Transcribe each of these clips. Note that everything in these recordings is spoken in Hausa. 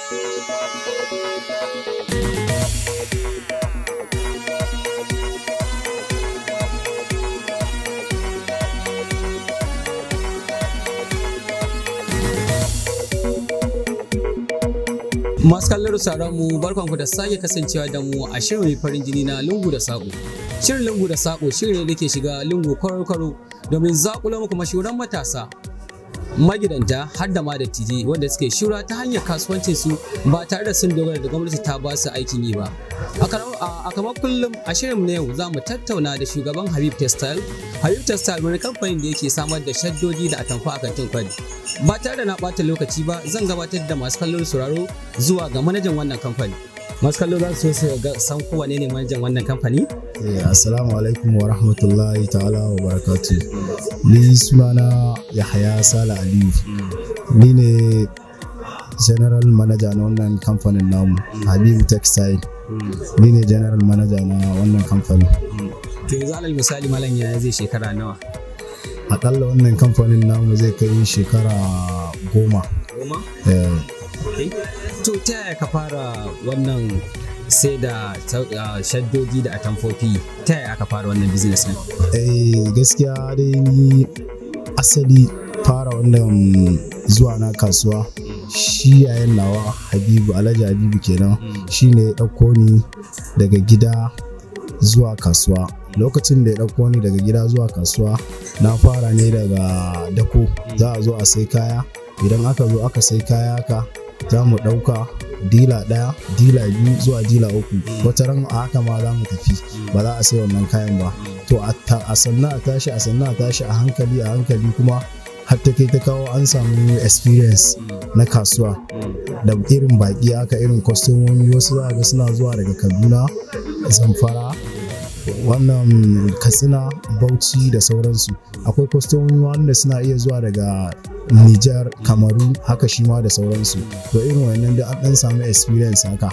Masu kallon sauran mu barkanku da sake kasancewa da mu a shirin mai farin jini na lungu da sako. Shirin lungu da sako shirin ne da ke shiga lungu kwaro-kwaro domin zakulo muku mashuran matasa magidanta har da ma dattijai wanda suke shura ta hanyar kasuwancin su ba tare da sun dogara da gwamnati ta ba su aikin yi ba. A kamar kullum a shirin na yau za mu tattauna da shugaban Habib Textile. Habib Textile wani kamfanin da yake samar da shaddoji da atamfa a kantin kwari. Ba tare da na ɓata lokaci ba zan gabatar da masu kallon sauraro zuwa ga manajan wannan kamfani. Masu kallo za su so ga san kowa ne manajan wannan kamfani? Assalamu alaikum wa rahmatullahi ta'ala wa barakatu. Ni sunana Yahaya Sala Aliyu. Ni ne General Manager na wannan kamfanin namu, Habibu Textile. Ni ne General Manager na wannan kamfanin. To yanzu alal misali malam ya zai shekara nawa? Akalla wannan kamfanin namu zai kai shekara goma. Goma? Eh, To ta yaya ka fara wannan sai da shaddoji da atamfofi ta yaya aka fara wannan business ne? eh, gaskiya dai ni asali fara wannan zuwa na kasuwa shi yayin nawa Habibu Alhaji Habibu kenan shi ne ya ɗauko ni daga gida zuwa kasuwa lokacin da ya ɗauko ni daga gida zuwa kasuwa na fara ne daga dako za a zo a sai kaya idan aka zo aka sai kaya ka za mu ɗauka dila ɗaya dila biyu zuwa dila uku wata ran a haka ma za mu tafi ba za a sai wannan kayan ba to a sannan a tashi a sannan a tashi a hankali a hankali kuma har ta kai ta kawo an samu experience na kasuwa da irin baki haka irin kwastomomi wasu za a ga suna zuwa daga kaduna zamfara wannan katsina bauchi da sauransu akwai kwastomomi wanda suna iya zuwa daga Nijar, Kamaru, haka shi ma da sauransu. To irin wannan da an dan samu experience haka.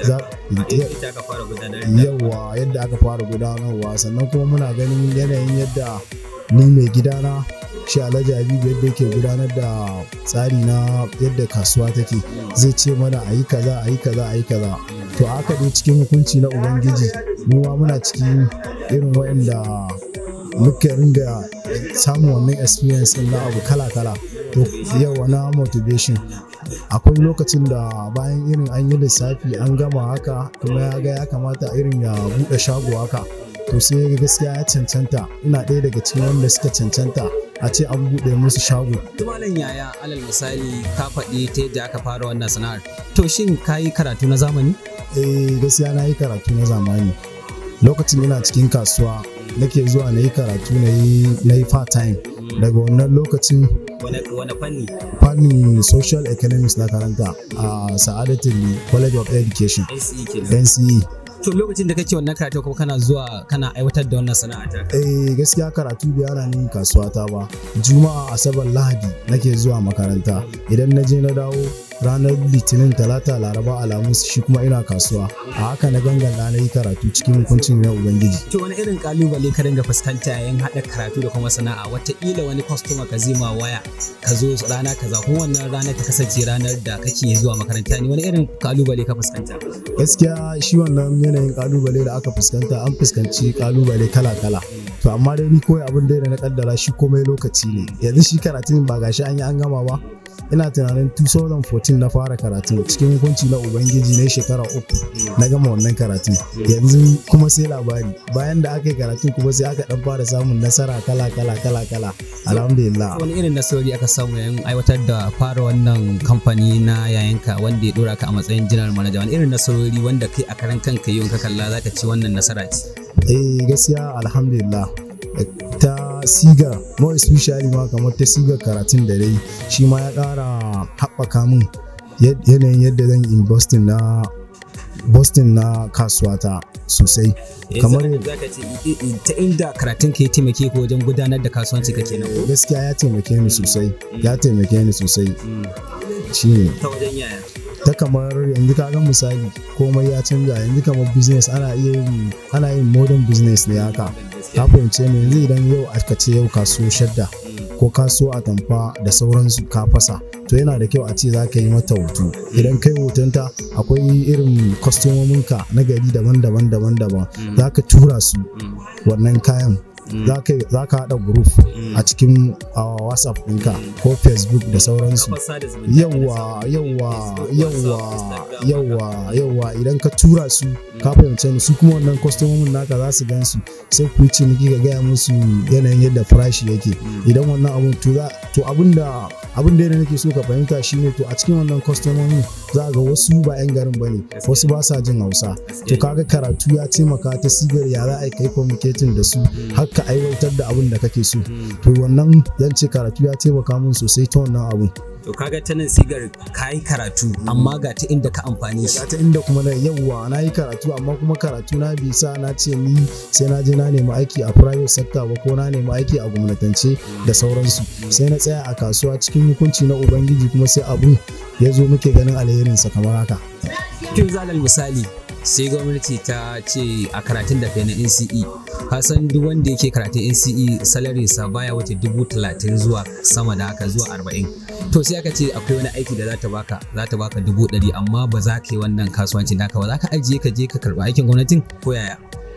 Yawa yadda aka fara gudanarwa sannan kuma muna ganin yanayin yadda ni mai gidana shi Alhaji Habibu yadda yake gudanar da tsari na yadda kasuwa take zai ce mana a yi kaza a yi kaza a yi kaza to haka dai cikin hukunci na ubangiji mu ma muna cikin irin waɗanda muka ringa samun wannan experience na abu kala-kala to yau na motivation akwai lokacin da bayan irin an yi lissafi an gama haka kuma ya ga ya kamata irin ya buɗe shago haka to sai gaskiya ya cancanta ina ɗaya daga cikin wanda suka cancanta a ce an buɗe musu shago. Tumalan yaya alal misali ka faɗi ta yadda aka fara wannan sana'ar. To shin ka yi karatu na zamani? Eh gaskiya na yi karatu na zamani. Lokacin ina cikin kasuwa nake zuwa na yi karatu na yi part time. Daga wannan lokacin Wane fanni? fannin social economics na karanta a Sa'adatul College of Education NCE kenan. NCE. To lokacin da kake wannan karatu kuma kana zuwa kana aiwatar da wannan sana'a ta. Eh gaskiya karatu bai hana ni kasuwa ta ba. Juma'a Asabar Lahadi nake zuwa makaranta. Idan na je na dawo ranar Litinin Talata Laraba Alhamis shi kuma ina kasuwa. A haka na gangana na yi karatu cikin hukuncin na Ubangiji. To wani irin kalubale ka dinga fuskanta yayin haɗa karatu da kuma sana'a wataƙila wani kwastoma ka zima waya ka zo rana kaza kuma wannan rana ta kasance ranar da kake zuwa makaranta ne wani irin kalubale ka fuskanta. Gaskiya shi wannan yanayin kalubale da aka fuskanta an fuskanci kalubale kala-kala. To amma dai ni kawai abin da na kaddara shi komai lokaci ne. Yanzu shi karatun ba gashi an yi an gama ba. ina tunanin 2014 na fara karatu cikin hukunci na ubangiji na shekara uku na gama wannan karatun yanzu kuma sai labari bayan da aka yi karatun kuma sai aka dan fara samun nasara kala kala kala kala alhamdulillah wani irin nasarori aka samu yayin aiwatar da fara wannan kamfani na yayanka wanda ya dora ka a matsayin general manager wani irin nasarori wanda kai a karan kanka yau ka kalla zaka ci wannan nasara ce eh gaskiya alhamdulillah ta siga more especially ma kamar ta siga karatun da dai shi ma ya ƙara haɓaka min yanayin yadda zan yi boston na boston na kasuwata sosai kamar ta inda karatun ka ya taimake ka wajen gudanar da kasuwanci ka kenan gaskiya ya taimake ni sosai ya taimake ni sosai shine ta wajen yaya ta kamar yanzu ka ga misali komai ya canza yanzu kamar business ana iya yin ana yin modern business ne haka ka fahimce ni yanzu idan yau aka ce yau kaso shadda ko ka so a tamfa da sauransu ka fasa to yana da kyau a ce za ka yi mata hoto idan kai hotonta akwai irin kwastomominka na gari daban-daban daban-daban za ka tura su wannan kayan za ka haɗa group a cikin whatsapp ɗinka ko facebook da sauransu yawa yawa yawa yawa yawa idan ka tura su ka fahimce ni su kuma wannan kwastomomin naka za su gan su sai ku yi ciniki ka gaya musu yanayin yadda farashi yake idan wannan abun to to abinda abin da nake so ka fahimta shine to a cikin wannan kwastomomin za ga wasu ba 'yan garin bane wasu ba sa jin hausa to kaga karatu ya taimaka ta sigar ya za a kai communicating da su har ka aiwatar da abin da kake so to wannan zan ce karatu ya taimaka min sosai ta wannan abun to kaga ta nan sigar ka yi karatu amma ga ta inda ka amfani shi ga ta inda kuma na yawwa na yi karatu amma kuma karatu na bi sa na ce ni sai na je na nemi aiki a private sector ba ko na nemi aiki a gwamnatance da sauransu sai na tsaya a kasuwa cikin hukunci na ubangiji kuma sai abun ya zo muke ganin alherinsa kamar haka kin zalal misali sai gwamnati ta ce a karatun da kai na NCE kasan duk wanda yake karatun NCE salary sa baya wuce dubu talatin zuwa sama da haka zuwa arba'in to sai aka ce akwai wani aiki da za ta baka za ta baka dubu ɗari amma ba za ka yi wannan kasuwancin naka ba za ka ajiye ka je ka karɓi aikin gwamnatin ko yaya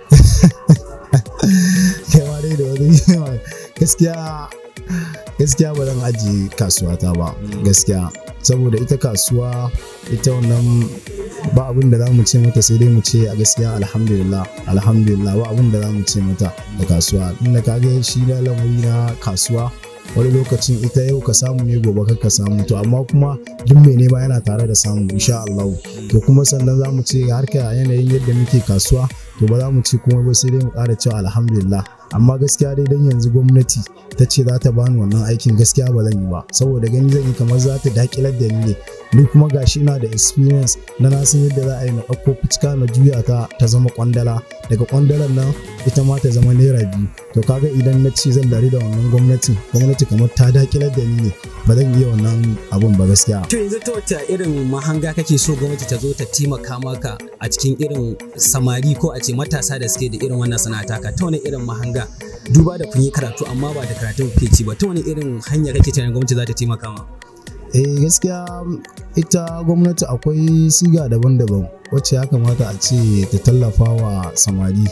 kai dai da wani gaskiya gaskiya ba zan ajiye kasuwata ba gaskiya saboda ita kasuwa ita wannan ba abin da za mu ce mata sai dai mu ce a gaskiya alhamdulillah alhamdulillah ba abin da za mu ce mata da kasuwa inda ka ga shi na lamari na kasuwa wani lokacin ita yau ka samu ne gobe ka samu to amma kuma duk mai nema yana tare da samu insha Allah to kuma sannan za mu ce harka yanayin yadda muke kasuwa to ba za mu ce kuma ba sai dai mu ƙara cewa alhamdulillah amma gaskiya dai dan yanzu gwamnati ta ce za ta bani wannan aikin gaskiya ba zan yi ba saboda gani zan yi kamar za ta dakilar da ni ne ni kuma gashi ina da experience na na san yadda za a yi na ɗauko fuska na juya ta ta zama kwandala daga kwandalan nan ita ma ta zama naira biyu to kaga idan na ce zan dari da wannan gwamnatin gwamnati kamar ta dakilar da ni ne ba zan iya wannan abun ba gaskiya to yanzu ta wata irin mahanga kake so gwamnati ta zo ta taimaka maka a cikin irin samari ko a ce matasa da suke da irin wannan sana'ata ka ta wani irin mahanga duba da kun yi karatu amma ba da karatun kuke ci ba ta wani irin hanya kake tunanin gwamnati za ta taimaka ma eh gaskiya ita gwamnati akwai siga daban-daban wacce ya kamata a ce ta tallafa wa samari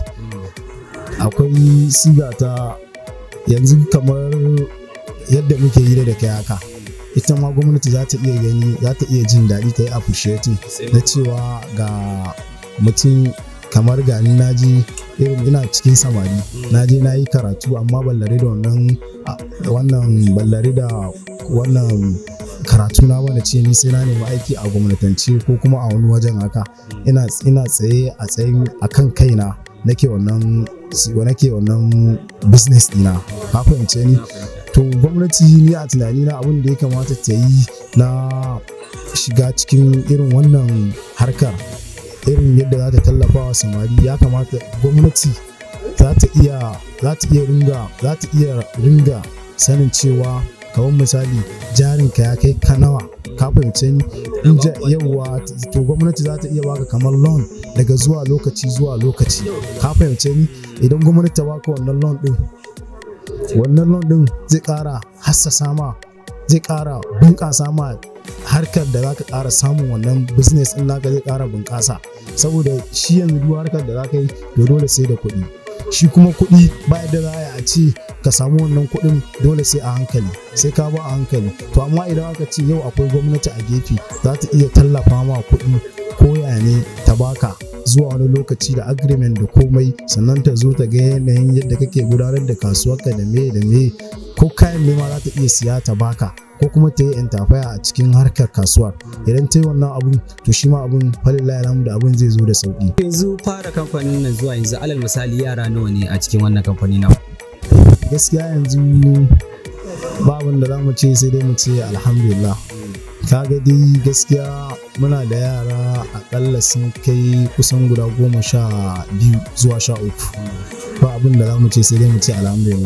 akwai siga ta yanzu kamar yadda muke yi da kai haka ita ma gwamnati za ta iya gani za ta iya jin daɗi ta yi appreciating na cewa ga mutum kamar gani na je irin ina cikin samari na je na yi karatu amma ballare da wannan wannan ballare da wannan karatu na wanda ce ni sai na nemi aiki a gwamnatance ko kuma a wani wajen haka ina ina tsaye a tsayin akan kaina nake wannan nake wannan business dina ka fahimce ni to gwamnati ni a tunani na abin da ya kamata ta yi na shiga cikin irin wannan harkar irin yadda za ta tallafa wa samari ya kamata gwamnati za ta iya za ta iya ringa za ta iya ringa sanin cewa kamar misali jarinka ya kai kanawa ka fahimce ni in yawwa to gwamnati za ta iya baka kamar loan daga zuwa lokaci zuwa lokaci ka fahimce ni idan gwamnati ta baka wannan loan din wannan loan din zai kara hassasa ma zai kara bunƙasa ma harkar da zaka ƙara samun wannan business ɗin naka zai ƙara bunƙasa saboda shi yanzu duk harkar da zaka yi to dole sai da kuɗi shi kuma kuɗi ba yadda za a ce ka samu wannan kuɗin dole sai a hankali sai ka ba a hankali to amma idan aka ce yau akwai gwamnati a gefe za ta iya tallafa ma kuɗi ko ya ne ta baka zuwa wani lokaci da agreement da komai sannan ta zo ta ga yanayin yadda kake gudanar da kasuwarka da me da me ko kayan nema za ta iya siya ta baka ko kuma ta yi intafaya a cikin harkar kasuwar idan ta yi wannan abun to shi ma abun falilla ya da abun zai zo da sauki yanzu fara kamfanin nan zuwa yanzu alal misali yara nawa ne a cikin wannan kamfani na gaskiya yanzu ba abin da za mu ce sai dai mu ce alhamdulillah kaga dai gaskiya muna da yara akalla sun kai kusan guda goma sha biyu zuwa sha uku ba abin da za mu ce sai dai mu ce alhamdulillah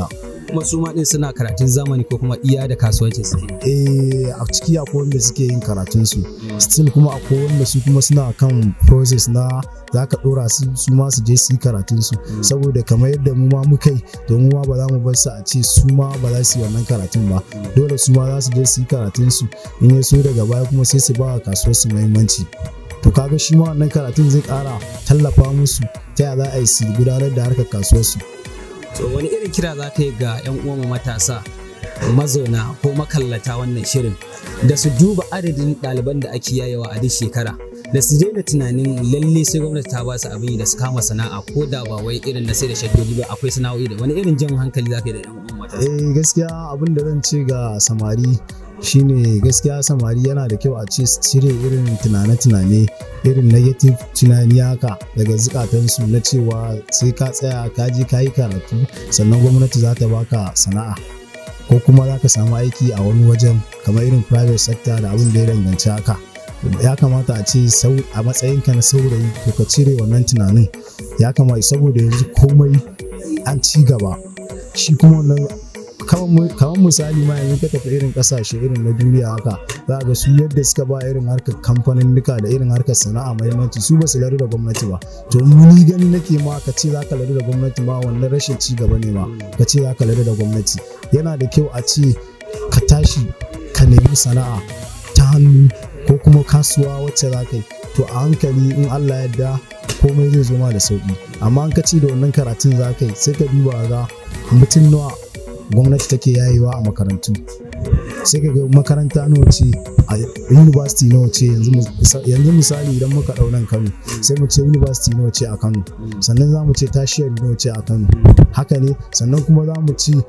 kuma su ma din suna karatun zamani ko kuma iya da kasuwanci suke eh a ciki akwai wanda suke yin karatun su still kuma akwai wanda su kuma suna kan process na za ka dora su su ma su je su yi karatun su saboda kamar yadda mu ma muka yi to mu ma ba za mu bar su a ce su ma ba za su yi wannan karatun ba dole su ma za su je su yi karatun su in ya so daga baya kuma sai su ba wa kasuwar su muhimmanci to kaga shi ma wannan karatun zai kara tallafa musu ta yaya za a yi su gudanar da harkar kasuwar su to wani irin kira za ka yi ga 'yan uwan matasa mazauna ko makallata wannan shirin da su duba adadin ɗaliban da ake yayawa a duk shekara da su daina tunanin lalle sai gwamnati ta ba su abin yi da su kama sana'a ko da ba wai irin na sai da shaddodi ba akwai sana'o'i da wani irin jan hankali za ka yi da 'yan uwan matasa eh gaskiya abin da zan ce ga samari shine gaskiya samari yana da kyau a ce su cire irin tunane-tunane irin negative tunani haka daga zukatansu na cewa sai ka tsaya ka je ka yi karatu sannan gwamnati za ta baka sana'a ko kuma za ka samu aiki a wani wajen kamar irin private sector da abin da ya danganci haka ya kamata a ce a matsayinka na saurayi to ka cire wannan tunanin ya kamata saboda yanzu komai an ci gaba shi kuma wannan kamar misali ma yanzu ka tafi irin kasashe irin na duniya haka za ga su yadda suka ba irin harkar kamfanin duka da irin harkar sana'a mahimmanci su ba su lari da gwamnati ba to ni gani nake ma ka ce za ka lari da gwamnati ma wannan rashin ci gaba ne ma ka ce za ka lari da gwamnati yana da kyau a ce ka tashi ka nemi sana'a ta hannu ko kuma kasuwa wacce za ka yi to a hankali in Allah yadda komai zai zo ma da sauki amma an ka ci da wannan karatun za ka yi sai ka duba ga mutum nawa gwamnati take yayewa a makarantu sai ka ga makaranta nawa ce a university nawa ce yanzu misali idan muka ɗau nan kano sai mu ce university nawa ce a kano sannan za mu ce tashiyar nawa ce a kano haka ne sannan kuma za mu ce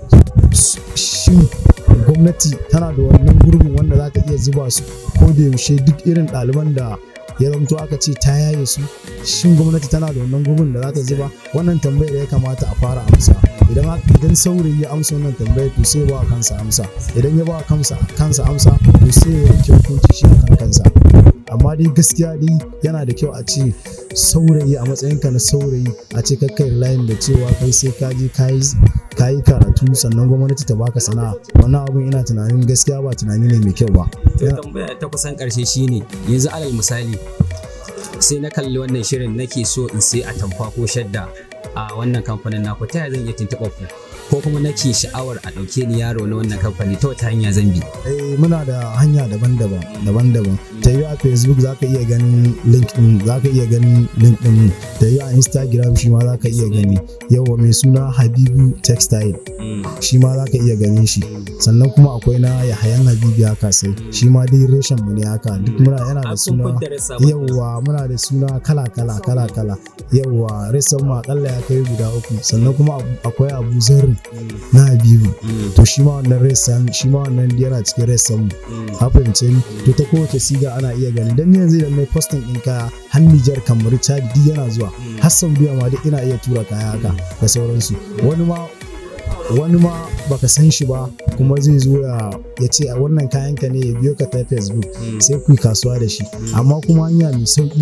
shin gwamnati tana da wannan gurbin wanda za ta iya zuba su ko da yaushe duk irin ɗaliban da ya zamto aka ce ta yaye su shin gwamnati tana da wannan gurbin da za ta zuba wannan tambayar ya kamata a fara amsa idan idan saurayi ya amsa wannan tambayar to sai ba kansa amsa idan ya ba kansa kansa amsa to sai ya yanke hukunci shi akan kansa amma dai gaskiya dai yana da kyau a ce saurayi a matsayinka na saurayi a ce kakkai layin da cewa kai sai ka je ka yi karatu sannan gwamnati ta baka sana'a wannan abun ina tunanin gaskiya ba tunani ne mai kyau ba tambaya ta kusan karshe shine yanzu alal misali sai na kalli wannan shirin nake so in sai a tamfa ko shadda a wannan kamfanin naku ta yaya zan iya tuntuɓa ku ko kuma nake sha'awar a ɗauke ni yaro na wannan kamfani ta wata hanya zan bi eh muna da hanya daban-daban daban-daban ta yi a facebook za ka iya ganin link din za ka iya ganin link din ta yi a instagram shi ma za ka iya gani yawa mai suna habibu textile shi ma za ka iya ganin shi sannan kuma akwai na yahayan habibi haka sai shi ma dai reshen mu ne haka duk muna yana da suna yawa muna da suna kala-kala kala-kala yawa reshen mu akalla ya kai guda uku sannan kuma akwai abu zarri na habibu to shi ma wannan resan shi ma wannan yana cikin resan mu ka fahimce ni to ta kowace siga ana iya gani dan yanzu idan mai posting din kaya har Niger kamar Chad duk yana zuwa har Saudiya ma duk ina iya tura kaya haka da sauransu wani ma wani ma baka san shi ba kuma zai zo ya ce a wannan kayanka ne ya biyo ka ta facebook sai ku yi kasuwa da shi amma kuma hanya mai sauki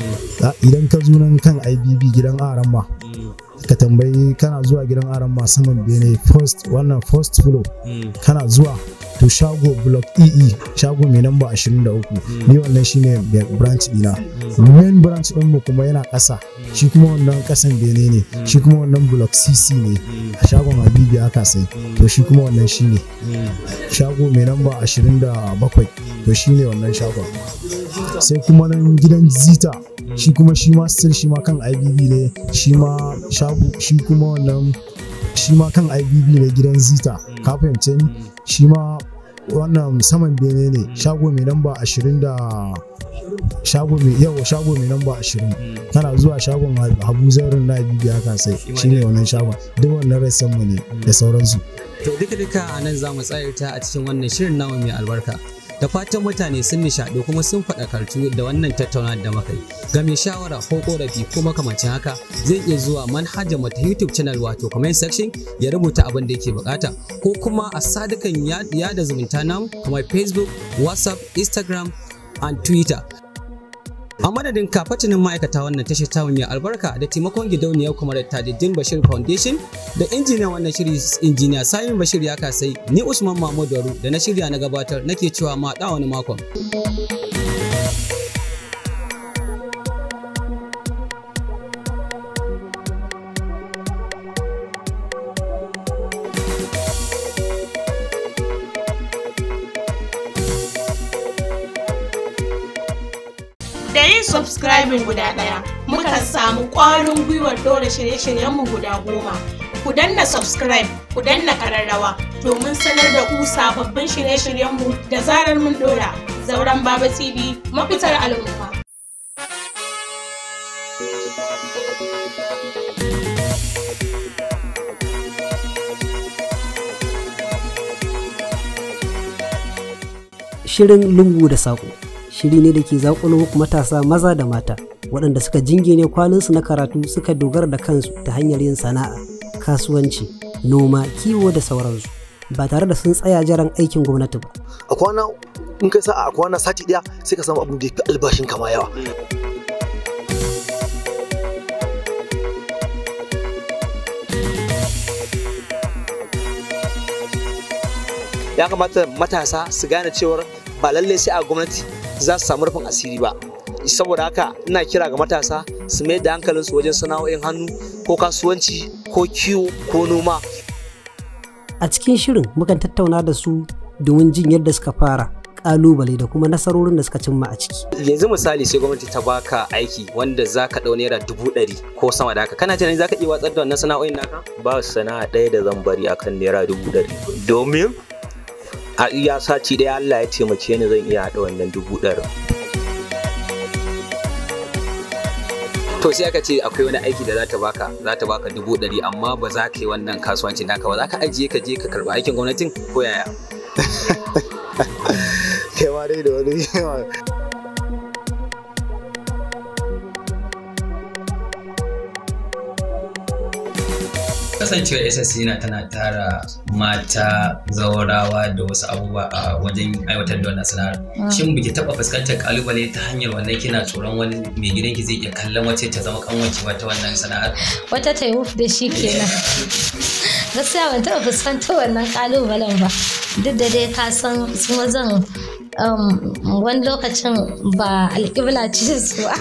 idan ka zo nan kan ibb gidan aran ma ka tambayi kana zuwa gidan aran ma saman bene first wannan first floor kana zuwa to shago block ee shago mai namba 23 ni wannan shine branch dina main branch din mu kuma yana ƙasa shi kuma wannan ƙasan bene ne shi kuma wannan block cc ne a shagon habibi aka sai to shi kuma wannan shine shago mai namba 27 to shine wannan shagon sai kuma nan gidan zita shi kuma shi ma still shi ma kan ibb ne shi ma shago shi kuma wannan shi ma kan ibb ne gidan zita ka fahimce ni shi ma wannan saman bene ne shago mai namba ashirin da shago mai yawa shago mai namba ashirin kana zuwa shagon habu zarin na bibi haka sai shine wannan shagon duk wannan rassan mu ne da sauransu to duka duka a nan za mu tsayarta a cikin wannan shirin namu mai albarka da fatan mutane sun nishaɗu kuma sun faɗakartu da wannan tattauna da muka yi ga mai shawara ko korafi ko makamancin haka zai iya zuwa manhajar mata youtube channel wato comment section ya rubuta abin da yake bukata ko kuma a sadukan yada zumunta namu kamar facebook whatsapp instagram and twitter A madadin kafacinin ma'aikata wannan tashar tamu mai albarka da taimakon gidauniyar kuma da Tadiddin Bashir Foundation da injiniyan wannan shiri injiniya Samin Bashir ya kasai ni Usman Mahmud Daru da na shirya na gabatar nake cewa ma da wani makon. da yin subscribing guda ɗaya muka samu ƙwarin gwiwar dora shirye-shiryenmu guda goma ku danna subscribe ku danna kararrawa domin sanar da ku sababbin shirye-shiryenmu da zarar mun dora zauren baba tv mafitar al'umma Shirin lungu da saƙo shiri ne da ke zaƙulo muku matasa maza da mata waɗanda suka jingine kwalinsu na karatu suka dogara da kansu ta hanyar yin sana'a kasuwanci noma kiwo da sauransu ba tare da sun tsaya jiran aikin gwamnati ba a kwana in kai sa'a a kwana sati daya sai ka samu abin da ya fi albashin kama yawa ya kamata matasa su gane cewar ba lallai sai a gwamnati za su samu rufin asiri ba saboda haka ina kira ga matasa su mai da hankalinsu wajen sana'o'in hannu ko kasuwanci ko kiwo ko noma a cikin shirin mukan tattauna da su domin jin yadda suka fara kalubale da kuma nasarorin da suka cimma a ciki Yanzu misali sai gwamnati ta baka aiki wanda za ka ɗau naira dubu ɗari ko sama da haka kana tunanin za ka iya watsar da wannan sana'o'in naka? ba sana'a ɗaya da zan bari akan naira dubu ɗari domin a iya sati ɗaya Allah ya taimake ni zan iya haɗa wannan dubu ɗari To sai aka ce akwai wani aiki da za ta baka za ta baka dubu ɗari amma ba za ka yi wannan kasuwancin naka ba za ka ajiye ka je ka karɓi aikin gwamnatin ko yaya? kai ma dai da wani kasancewar ssc na tana tara mata zaurawa da wasu abubuwa a wajen aiwatar da wannan sana'ar shin biki taba fuskantar kalubale ta hanyar wannan kina tsoron wani mai gidanki zai iya kallon wace ta zama kanwace ta wannan sana'ar wata ta yi wuf da shi kenan gaskiya ban taɓa fuskantar wannan kalubalen ba duk da dai ka san su mazan um, wani lokacin ba alƙibla ce su ba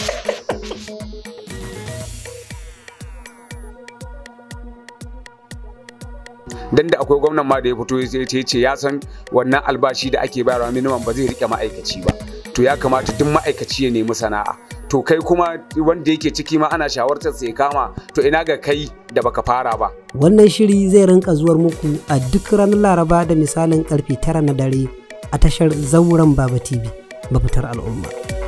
dan da akwai gwamnan ma da ya fito ya ce ya san wannan albashi da ake bayarwa minimum ba zai rike ma'aikaci ba to ya kamata duk ma'aikaci ya nemi sana'a to kai kuma wanda yake ciki ma ana shawartar sai kama to ina ga kai da baka fara ba wannan shiri zai rinka zuwar muku a duk ranar laraba da misalin karfe tara na dare a tashar zauren baba tv mafitar al'umma